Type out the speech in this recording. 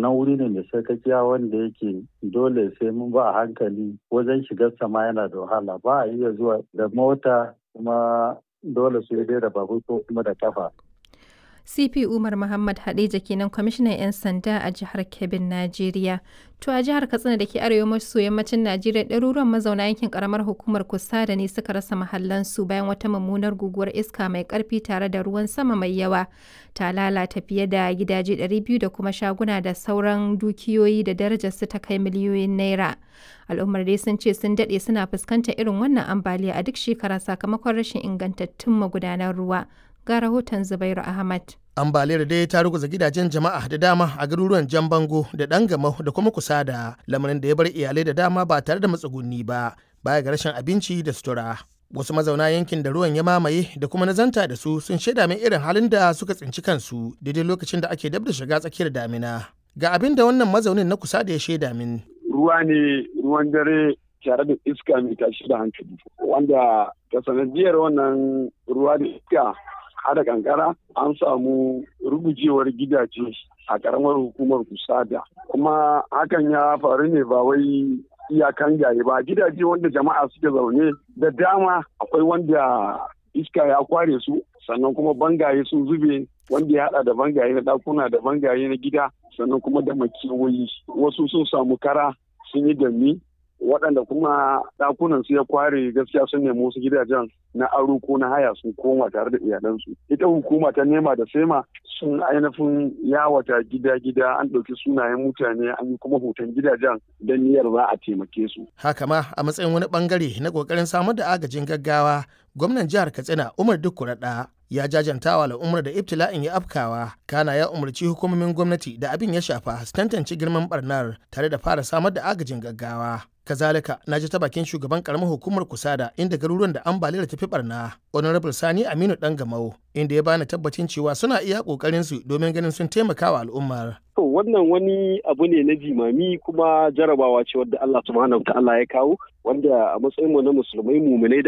wannan wuri ne mai sarkakiya wanda yake dole sai mun ba a hankali wajen shigar sama yana da wahala ba a iya zuwa da mota kuma dole su yi da babur ko kuma da kafa CP Umar Muhammad Hadeja kenan kwamishinan 'yan sanda a jihar Kebbin, Najeriya. To a jihar Katsina da ke arewa maso yammacin Najeriya ɗaruruwan mazauna yankin karamar hukumar kusa da ne suka rasa mahallansu bayan wata mummunar guguwar iska mai ƙarfi tare da ruwan sama mai yawa ta lalata fiye da gidaje 200 da kuma shaguna da sauran dukiyoyi da darajarsu ta kai miliyoyin naira. Al'ummar dai sun ce sun daɗe suna fuskantar irin wannan ambaliya a duk shekara sakamakon rashin ingantattun magudanan ruwa. ga rahoton Zubairu Ahmad. ambaliyar dai ta ruguza gidajen jama'a da dama a garuruwan jan bango da dangamau da kuma kusa da lamarin da ya bar iyalai da dama ba tare da matsuguni ba baya ga rashin abinci da sutura wasu mazauna yankin da ruwan ya mamaye da kuma nazanta da su sun shaida min irin halin da suka tsinci kansu daidai lokacin da ake dab da shiga tsakiyar damina ga abin da wannan mazaunin na kusa da ya shaida min ruwa ne ruwan dare tare da iska mai tashi da hankali wanda ta sanadiyar wannan ruwa da iska hada kankara an samu rugujewar gidaje a karamar hukumar kusada kuma hakan ya faru ne ba wai iyakan gaye ba gidaje wanda jama'a suke zaune da dama akwai wanda iska ya kware su sannan kuma bangaye sun zube wanda ya hada da bangaye na dakuna da bangaye na gida sannan kuma da makiyoyi wasu sun samu kara sun yi dami waɗanda kuma ɗakunan su ya kware gaskiya sun nemi wasu gidajen na aro ko na haya sun koma tare da iyalansu ita hukuma ta nema da sema sun ainihin yawata gida-gida an ɗauki sunayen mutane an yi kuma hoton gidajen don niyyar za a taimake su haka ma a matsayin wani bangare na kokarin samar da agajin gaggawa gwamnan jihar katsina umar dukkuraɗa ya jajantawa al'ummar da ibtila'in ya afkawa kana ya umarci hukumomin gwamnati da abin ya shafa su tantance girman barnar tare da fara samar da agajin gaggawa kazalika na ji ta bakin shugaban karamar hukumar kusada inda garuruwan da ambaliyar tafi barna honorable sani aminu dan gamau inda ya bani tabbacin cewa suna iya kokarin su domin ganin sun taimaka wa al'ummar to wannan wani abu ne na jimami kuma jarabawa ce wadda Allah subhanahu wa ta'ala ya kawo wanda a matsayin mu na musulmai muminai